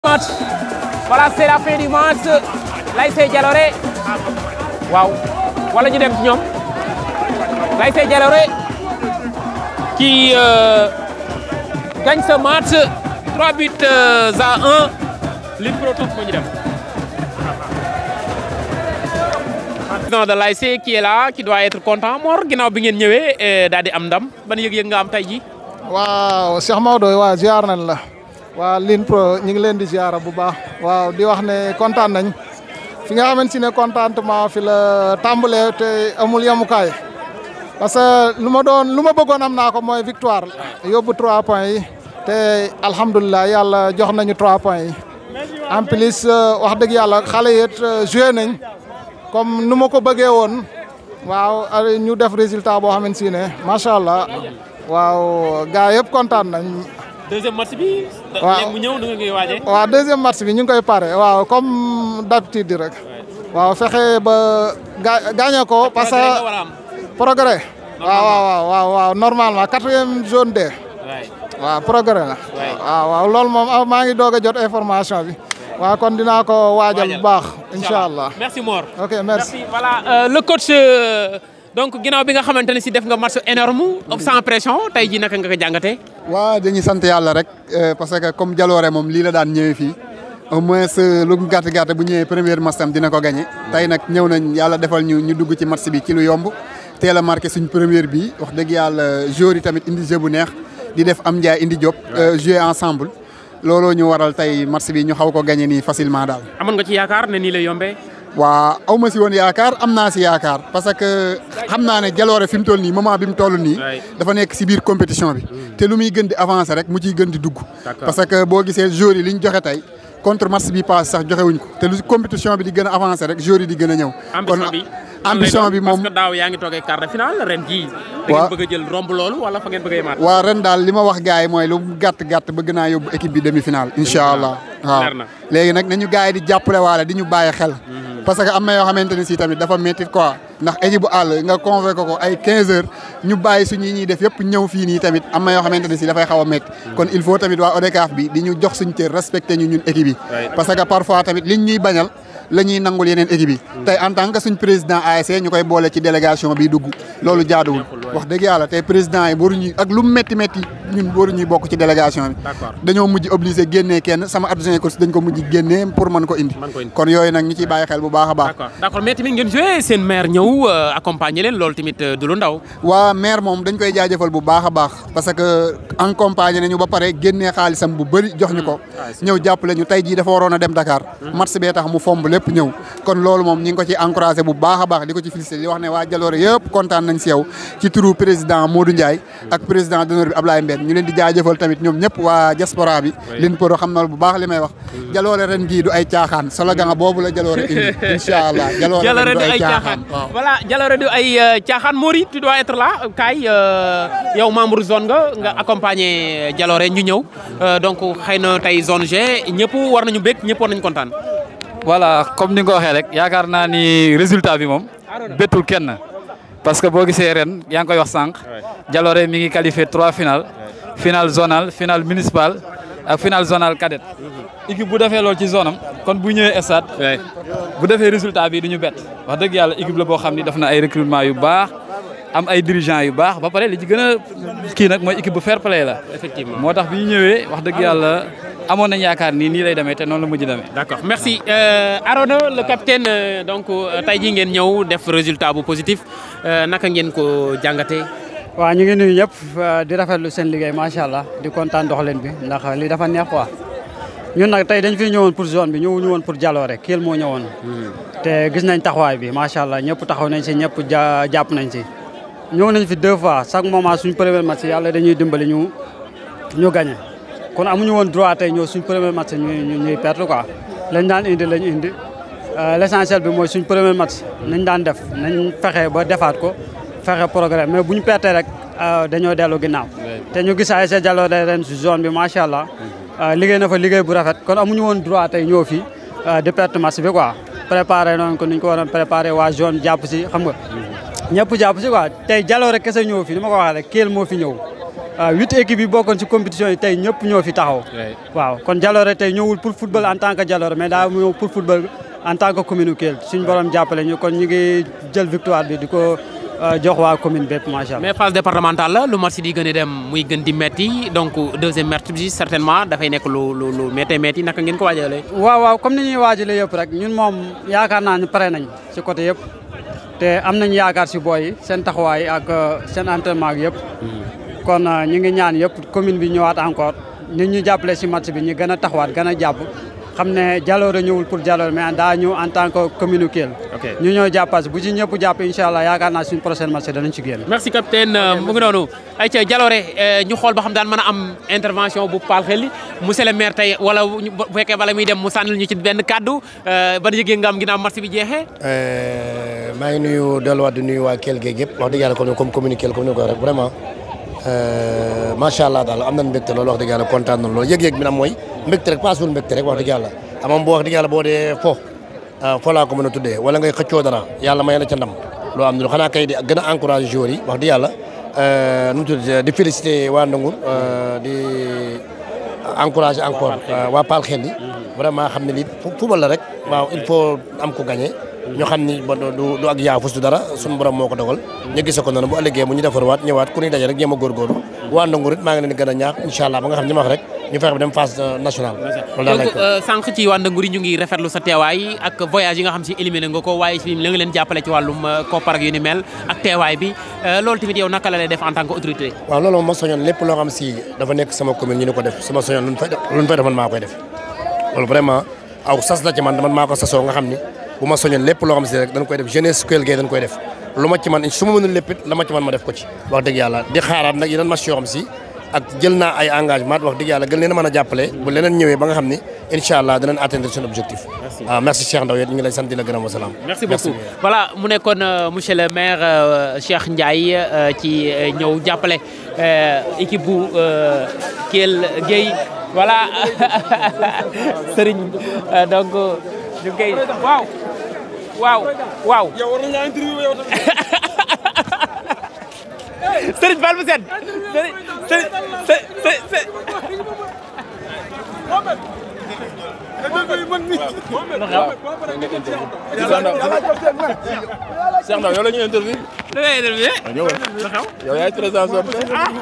match voilà c'est la fin du match l'ASC Jalooré waaw wala ñu dem ci ñoom l'ASC Jalooré qui euh, gagne ce match 3 buts euh, à 1 Lune Pro Top moo ñu dem président de l'ASC qui est là qui doit être content Mor ginnaaw bi ngeen ñëwee daal di am ndam ban yëg-yëg nga am tey ji waaw Cheikh Maodo waa ziar nañ la waa Lune Pro ñu ngi leen di ziara bu baax waaw di wax ne kontaan nañ fi nga xamante ne contentement fi la tàmbalee te amul yemukaay parce que lu ma doon lu ma bëggoon am naa ko mooy victoire yóbbu trois points yi te alhamdulilah yàlla jox nañu trois points yi en plus wax dëgg yàlla xale yi it joué nañ comme nu ma ko bëggee woon waaw ñu def résultat boo xamante ne macha allah waaw gars yëpp kontaan nañ. deuxième match bi. waaw léegi mu ñëw nu nga koy waajee. waaw deuxième match bi ñu ngi koy pare waaw comme d'habitude rek. waaw fexe ba ga gagné ko parce que progrès. waaw waaw waaw waaw normalement quatrième zone D. waaw progrès la. waaw waaw loolu moom maa ngi doog a jot information bi. waaw kon dinaa ko waajal bu baax. incha allah merci Mor. ok merci. voilà le coach. donc ginnaaw bi nga xamante ne si def nga match énorme sans pression tey jii naka nga ko jàngatee. waaw dañuy sant yàlla rek parce que comme Jalooré moom lii la daan ñëwee fii au moins lu gàtt gàtt bu ñëwee première match tam dina ko gagné. tey nag ñëw nañ yàlla defal ñu ñu dugg ci match bi ci lu yomb teel a marqué suñ première bi wax dëgg yàlla joueurs yi tamit indi jeu bu neex di def am njaay indi Diop. jouer ensemble. looloo ñu waral tey match bi ñu xaw ko gagné nii facilement daal. amoon nga ci yaakaar ne nii lay yombee. waa aw ma si woon yaakaar am naa si yaakaar parce que xam naa ne Jalooré fi mu toll nii moment bi mu toll nii. dafa nekk si biir compétition bi. te lu muy gën di avancer rek mu ciy gën di dugg. parce que boo gisee joueurs yi li ñu joxe tey contre match bi passe sax joxe wuñ ko te lu compétition bi di gën a avancer rek joueurs yi di gën a ñëw. ambition bi ambition bi moom parce que daaw yaa ngi toogee quart de finale ren jii. da ngeen bëgg a jël romb loolu wala fa ngeen bëgg a yemaat. waaw ren daal li ma wax gars yi mooy lu gàtt gàtt bëgg naa yóbbu équipe bi demi finale incha allah. waaw léegi nag nañu gars yi di jàppale waale di ñu bàyyi xel. parce que am na yoo xamante ne si tamit dafa métti quoi ndax équipe bu àll nga convoqué ko ay 15 heures ñu bàyyi suñu ñuy def yëpp ñëw fii nii tamit am na yoo xamante ne si dafay xaw a métti. kon il faut tamit waa ODCAV bi di ñu jox suñu cër respecté ñu ñun équipe yi. parce que parfois tamit liñ ñuy bañal la ñuy nangul yeneen équipe yi. tey en tant que suñ président ASC ñu koy boole ci délégation bi dugg loolu jaaduwul. wax dëgg yàlla tey président yi waruñu ak lu métti métti ñun waruñuy bokk ci délégation bi. dañoo mujj obligé génnee kenn sama adjoint coach dañ ko mujj génnee pour mën ko indi. kon yooyu nag ñu ciy bàyyi xel bu baax a baax. d'accord d'accord mais tamit ngeen joué seen maire ñëw accompagner leen loolu tamit du lu ndaw. waa maire moom dañ koy jaajëfal bu baax a baax parce que accompagner nañu ba pare génnee xaalisam bu bëri jox ñu ko. ñëw jàppale ñu tey jii dafa waroon a dem Dakar. match bee tax mu fomb lépp ñëw. kon loolu moom ñi ngi ko ci encouragé bu baax a baax di ko ci félicité di wax ne waa Jalooré yëpp kontaan nañ si yow ci turu président Modou Ndiaye ak président d'honneur bi Ablaye Mbène ñu leen di jaajëfal tamit ñoom ñëpp waa diaspora bi Lune Pro xam na bu baax li may wax Jalooré ren gii du ay caaxaan slogan boobu la Jalooré indi incha allah Jalooré du ay caaxaan voilà Jalooré du ay caaxaan Mori tu dois être là Kaay yow membre zone nga nga accompagner Jalooré ñu ñëw donc xëy na tey zone G ñëpp war nañu bég ñëpp war nañu kontaan voilà comme ni nga ko waxee rek yaakaar naa ni résultat bi moom bettul kenn parce que boo gisee ren yaa ngi koy wax sànq Jalooré mi ngi qualifié trois final final zonal final municipal ak final zonal cadet équipe bu defee loolu ci zone am kon bu ñëwee stade bu defee résultat bi du ñu bett wax dëgg yàlla équipe la boo xam ni def na ay recrutement yu baax am ay dirigeants yu baax ba pare li ci gën a kii nag mooy équipe bu fair play la effectivement moo tax bi ñu ñëwee wax dëgg yàlla amoon nañ yaakaar ni nii lay demee te noonu la mujj demee. d'accord merci Arona le capitaine donc tey jii ngeen ñëw def résultat bu positif naka ngeen ko jàngatee. waaw ñu ngi nuyu ñëpp di rafetlu seen liggéey macha allah di kontaan doxalin bi ndax li dafa neex quoi ñun nag tey dañ fi ñëwoon pour zone bi ñëwuñu woon pour Jalooré Kelle moo ñëwoon. te gis nañ taxawaay bi macha allah ñëpp taxaw nañ si ñëpp ja jàpp nañ si. ñëw nañ fi deux fois chaque moment suñ premier match yàlla dañuy dimbali ñu ñu gagné. kon amuñu woon droit tey ñëw suñ premier match ñuy ñuy perte quoi lañ daan indi lañ indi l'essentiel bi mooy suñ premier match nañ daan def nañ fexe ba defaat ko fexe programme mais bu ñu pertee rek dañoo dellu ginnaaw te ñu gis ASC Jalooré ren si zone bi macha allah liggéey na fa liggéey bu rafet kon amuñu woon droit tey ñëw fii di perte match bi quoi préparé noonu ko ni ñu ko waroon préparé waa zone jàpp si xam nga ñëpp jàpp si quoi tey Jalooré kese ñëw fi ni ma ko waxee rek Kelle moo fi ñëw huit équipes yi bokkoon ci compétition yi tey ñëpp ñoo fi taxaw. waaw kon Jalooré tey ñëwul pour football en tant que Jalooré mais daa ñëw pour football en tant que commune Kelle suñu borom jàppale ñu kon ñu ngi jël victoire bi di ko jox waa commune bépp macha allah. mais phase départementale la lu match di gën a dem muy gën di metti donc deuxième match bi certainement dafay nekk lu lu lu méttee métti naka ngeen ko waajalee. waaw waaw comme ni ñuy waajalee yëpp rek ñun moom yaakaar naa ne pare nañ ci côté yëpp te am nañ yaakaar si booy yi seen taxawaay ak seen entraînement ak yëpp. kon ñu ngi ñaan yëpp commune bi ñëwaat encore nit ñu jàppale si match bi ñu gën a taxawaat gën a jàpp xam ne Jalooré ñëwul pour Jalooré mais daa ñëw en tant que commune Kelle. ñu ñëw jàppas bu ci ñëpp jàpp incha allah yaakaar naa suñu prochaine match danañ ci génn. merci capitaine mu ngi noonu ayca Jalooré ñu xool ba xam daan mën a am intervention bu Paal Xelli monsieur le maire tey wala bu fekkee bala muy dem mu sànnil ñu ci benn kaddu ban yëgee nga am ginnaaw match bi jeexee. maa ngi nuyu delluwaat di nuyu waa Kelle géej yëpp wax dëgg yàlla comme comme commune Kelle comme ni ko rek vraiment. macha allah daal am nañ mbégte loolu wax dëgg yàlla kontaan nañ loolu yëg-yëg bi nag mooy mbégte rek paasul mbégte rek wax dëgg yàlla amam boo wax dëgg yàlla boo dee fo fo laa ko mën a tuddee wala ngay xëccoo dara yàlla may la ca ndam loo am ne xanaa kay di gën a encouragé joueurs yi wax dëgg yàlla nu mu tudd di félicité waa Ndangour di encouragé encore waa Paal Xel yi vraiment xam ne lii football la rek waaw il faut am ko gagné ñu xam ni ba du du ak yaafus du dara suñu borom moo ko dogal ñu gise ko noonu bu ëllëgee mu ñu defarwaat ñëwaat ku ñuy daje rek jéem a góorgóorlu waa Ndangour it maa ngi leen di gën a ñaax incha allah ba nga xam ni ma wax rek ñu fexe ba dem phase nationale loolu daal lañ ko donc sànq ci waa Ndangour yi ñu ngi rafetlu sa teewaay ak voyage yi nga xam si éliminé nga ko waaye si la nga leen jàppale ci wàllum koppar ak yu ni mel ak teewaay bi loolu tamit yow naka la lay def en tant que autorité waaw loolu moom ma soñoon lépp loo xam si dafa nekk sama commune ñu ni ko def sama soñoon lu ñu fay def lu ñu fay def man maa koy def loolu vraiment aw sas la ci man man maa ko sasoo nga xam ni bu ma soñoon lépp loo xam si rek dañ koy def jeunesse Kelle Gueye dañ koy def lu ma ci man su ma mënul lépp it la ma ci man ma def ko ci wax dëgg yàlla di xaaraat nag yeneen match yoo xam si ak jël naa ay engagement wax dëgg yàlla gën leen a mën a jàppale bu leneen ñëwee ba nga xam ni incha allah danañ atteindre seen objectif waaw merci Cheikh Ndaw yéen ñu ngi lay sant di la gërëm wa salaam merci beaucoup voilà mu nekkoon monsieur le maire Cheikh Ndiaye ci ñëw jàppale équipe bu Kelle Gueye voilà Serigne donc ñu ngi koy waaw waaw waaw. yow war nañu laa interview yow tamit. Serigne Fall bu set Serigne Serigne Cheikh Ndaw yow la ñuy interview. da ngay interview. ñëwal yow yaay président sorti.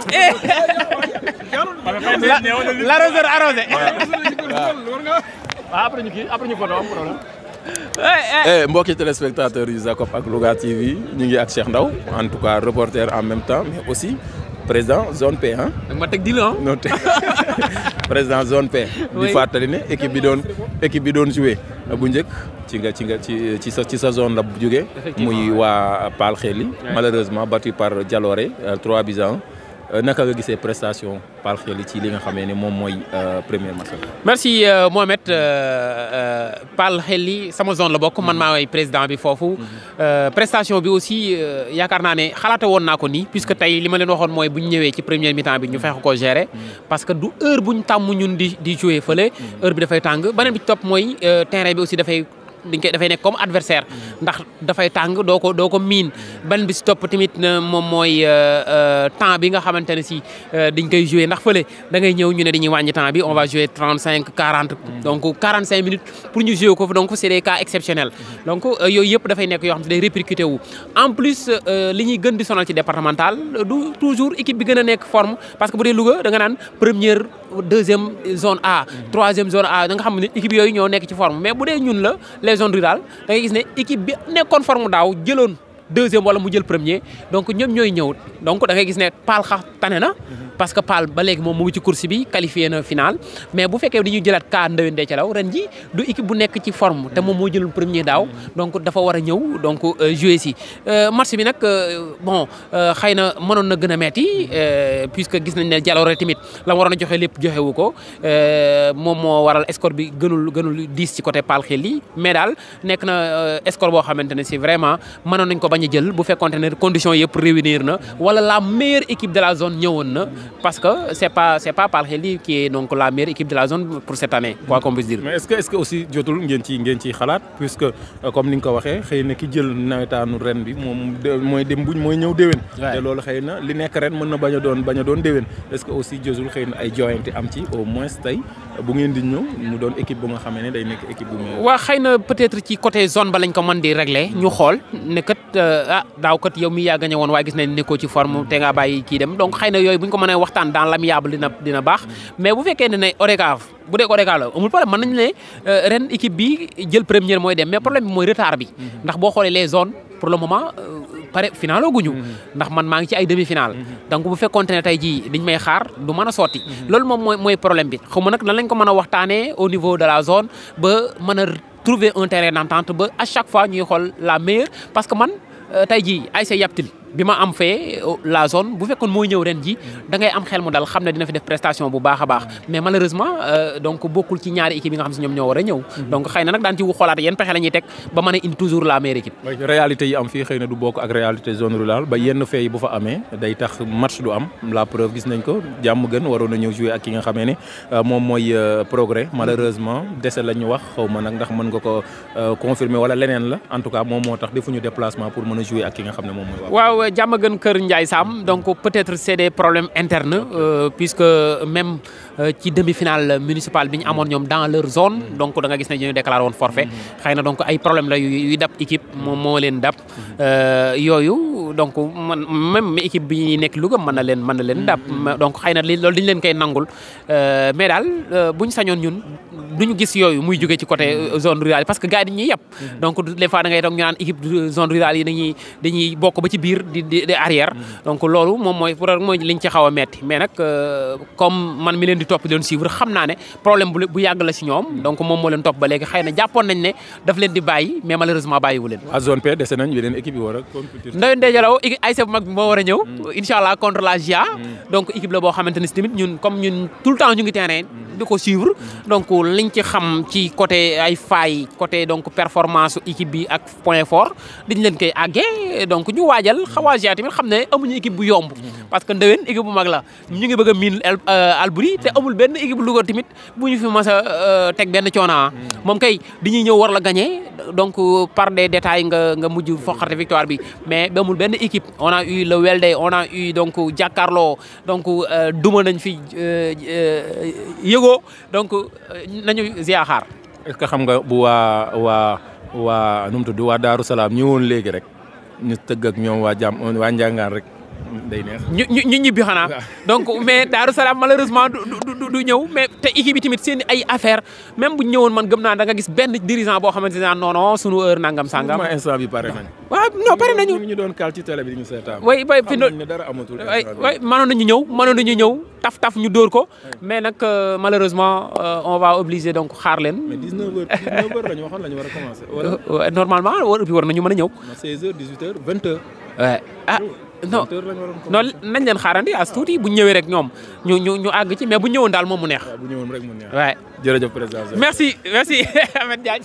l'arroseur arrosé. waaw après ñu kii après ñu photo am problème. mbokki téléspectateurs yu Zacob ak Louga TV ñu ngi ak Cheikh Ndaw en tout cas reporter en même temps mais aussi président zone P ah. ma teg di la non te président zone P. di fàttali ne équipe bi doon équipe bi doon joué bu njëkk ci nga ci nga ci ci sa ci sa zone la jógee. muy waa Paal Xeli. malheureusement battu par Jalooré 3 buts à 1 naka nga gisee prestation Paal Xeli ci li nga xamee ne moom mooy premier match. merci Mohamed Paal Xeli sama zone la bokk man maa way président bi foofu prestation bi aussi yaakaar naa ne xalaate woon naa ko nii puisque tey li ma leen waxoon mooy bu ñu ñëwee ci première mi-temps bi ñu fexe ko gérer parce que du heure bu ñu tàmm ñun di di jouer fële heure bi dafay tàng beneen bi ci topp mooy terrain bi aussi dafay dañ koy dafay nekk comme adversaire ndax dafay tàng doo ko doo ko miin benn bi si topp tamit moom mooy temps bi nga xamante ne si dañ koy jouer ndax fële da ngay ñëw ñu ne dañuy wàññi temps bi on va jouer 35 40 donc 45 minutes pour ñu jouer ko fa donc c'est des cas exceptionnels donc yooyu yëpp dafay nekk yoo xam ne day répercuté wu en plus li ñuy gën di sonal ci départemental du toujours équipe bi gën a nekk forme parce que bu dee Louga da nga naan première deuxième zone A troisième zone A da nga xam ne équipe yooyu ñoo nekk ci forme mais bu dee ñun la les zones rurales da ngay gis ne équipe bi nekkoon forme daaw jëloon deuxième wala mu jël premier donc ñoom ñooy ñëw donc da ngay gis ne Paal xa tane na parce que Paal ba léegi moom mu ngi ci course bi qualifié na final mais bu fekkee dañuy jëlaat kaa Ndewen Ndecalaw ren ji du équipe bu nekk ci forme te moom moo jëloon premier daaw donc dafa war a ñëw donc jouer si match bi nag bon xëy na mënoon na gën a metti puisque gis nañ ne Jalooré tamit la waroon a joxe lépp joxewu ko moom moo waral score bi gënul gënul diis ci côté Paal xel yi mais daal nekk na score boo xamante ne si vraiment mënoon nañ ko bañ bañ a jël bu fekkonte ne conditions yëpp réunir na wala la meilleure équipe de la zone ñëwoon na parce que c'est pas c'est pas Palxeli qui est donc la meilleure équipe de la zone pour cette année quoi qu'on puisse dire. mais est-ce que est-ce que aussi jotul ngeen ci ngeen ciy xalaat puisque comme ni nga ko waxee xëy na ki jël nawetaanu ren bi moom mooy dem buñ mooy ñëw déwén. te loolu xëy na li nekk ren mën na bañ a doon bañ a doon déwén est-ce que aussi jotul xëy na ay joyante am ci au moins tey bu ngeen di ñëw mu doon équipe bu nga xamee ne day nekk équipe bu meilleure. waa xëy na peut-être ci côté zone ba lañ ko mën di régler ñu xool ne kat ah daaw kat yow mi yaa gagné woon waaye gis nañ nekkoo ci forme te nga bàyyi kii dem donc xëy na yooyu bu ñu ko mënee waxtaan dans l'amiable dina dina baax mais bu fekkee ne ne ODCAV bu dee ODCAV la amul problème mën nañu ne ren équipe bi jël première mooy dem mais problème bi mooy retard bi ndax boo xoolee les zones pour le moment pare final guñu ndax man maa ngi ci ay demi final donc bu fekkonte ne tey jii liñ may xaar du mën a sotti loolu moom mooy mooy problème bi xaw ma nag lan lañ ko mën a waxtaanee au niveau de la zone ba mën a trouver un terrain d'entente ba à chaque fois ñuy xool la meilleure parce que man tey jii ASC Yaptil bi ma am fee la zone bu fekkoon mooy ñëw ren ji da ngay am xel mu dal xam ne dina fi def prestation bu baax a baax mais malheureusement donc bokkul ci ñaari équipe yi nga xam si ñoom ñoo war a ñëw donc xëy na nag daan ci xoolaat yenn pexe la ñuy teg ba mën a indi toujours la meilleure équipe réalité yi am fii xëy na du bokk ak réalité zone rurale ba yenn fee yi bu fa amee day tax match du am la preuve gis nañ ko jàmm gën waroon a ñëw jouer ak ki nga xamee ne moom mooy progrès malheureusement dese la ñu wax xaw ma nag ndax mën nga ko confirmer wala leneen la en tout cas moom moo tax defuñu déplacement pour mën a jouer ak ki nga xam ne moom mooy waaw jàmm gën kër Ndiaye Sam donc peut-être c'est des problèmes internes euh, puisque même ci demi-finale municipale bi ñu amoon ñoom dans leur zone donc da nga gis ne ñu déclaré woon forfait xëy na donc ay problème la yu dab équipe moom moo leen dab yooyu donc man même équipe bi nekk Louga mën na leen mën na leen dab donc xëy na li loolu dañu leen koy nangul mais daal buñ sañoon ñun duñu gis yooyu muy jóge ci côté zone rurale parce que gars yi dañuy yàpp donc des fois da ngay toog ñu naan équipe zone rurale yi dañuy dañuy bokk ba ci biir di di arrière donc loolu moom mooy pour mooy liñ ci xaw a metti mais nag comme man mi leen di topp di leen suivre xam naa ne problème bu bu yàgg la si ñoom donc moom moo leen topp ba léegi xëy na jàppoon nañ ne daf leen di bàyyi mais malheureusement bàyyiwu leen à zone P dese nañ yeneen équipe yi war a compétir Ndoye Ndeye Dialaw ASC bu mag bi moo war a ñëw incha allah contre la GIA donc équipe la boo xamante ne si tamit ñun comme ñun tout le temps ñu ngi terrain di ko suivre donc liñ ci xam ci côté ay failles côté donc performance équipe bi ak point fort dañ leen koy àggee donc ñu waajal xawaa GIA tamit xam ne amuñu équipe bu yomb parce que ndewen équipe bu mag la ñu ngi bëgg a miin Albury te amul benn équipe bu Louga tamit bu ñu fi mas a teg benn coona moom kay dañuy ñëw war la gagner donc par des détails nga nga mujj foqarte victoire bi mais amul benn équipe on a eu le Welde on a eu donc Jàkkaarloo donc duma nañ fi yëgoo donc nañu ziaxaar est-ce que xam nga bu waa waa waa nu mu tudd waa Daaru Salaam ñëwoon léegi rek ñu tëgg ak ñoom waa jàmm waa Njàngaan rek day neex. ñu ñu ñu ñibbi xanaa donc mais Daaru Salaam malheureusement du du du ñëw mais te équipe bi tamit seen ay affaire même bu ñu ñëwoon man gëm naa da nga gis benn dirigeant boo xamante ne non non sunu heure nangam sangam. ma instant bi pare nañ. waaw non pare nañu. ñu doon kal ci télé bi di ñu seetaan. way way fi ne dara amatul. way way mënoon nañu ñëw mënoon nañu ñëw taf taf ñu dóor ko mais nag malheureusement on va obliger donc xaar leen. mais 19 heures 19 heures la ñu waxoon la ñu war a commencer. wala normalement war war nañu mën a ñëw. 16 heures 18 heures 20 heures. ouais ah. non non nañ leen xaarandi as tuuti bu ñëwee rek ñoom ñu ñu ñu àgg ci mais bu ñëwoon daal moom mu neex. bu ñëwoon rek mu neex. waay jërëjëf président. merci merci Ahmed Diagne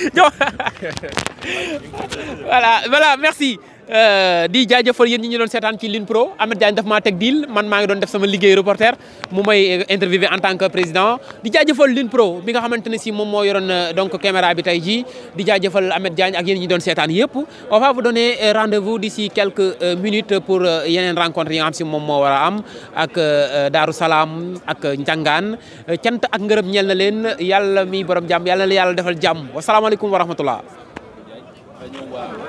voilà voilà merci. di jaajëfal yéen ñi ñu doon seetaan ci Line Pro Ahmed Diagne daf maa teg deal man maa ngi doon def sama liggéey reporter mu may interviewé en tant que président di jaajëfal Line Pro bi nga xamante ne si moom moo yoroon donc caméra bi tey jii di jaajëfal Ahmed Diagne ak yéen ñi doon seetaan yëpp on va vous donner rendez-vous d'ici quelques minutes pour yeneen rencontre yi nga xam si moom moo war a am ak Daaru Salaam ak Njàngaan cant ak ngërëm ñeel na leen yàlla mi borom jàmm yàlla na la yàlla defal jàmm wasalaamaaleykum wa rahmatullah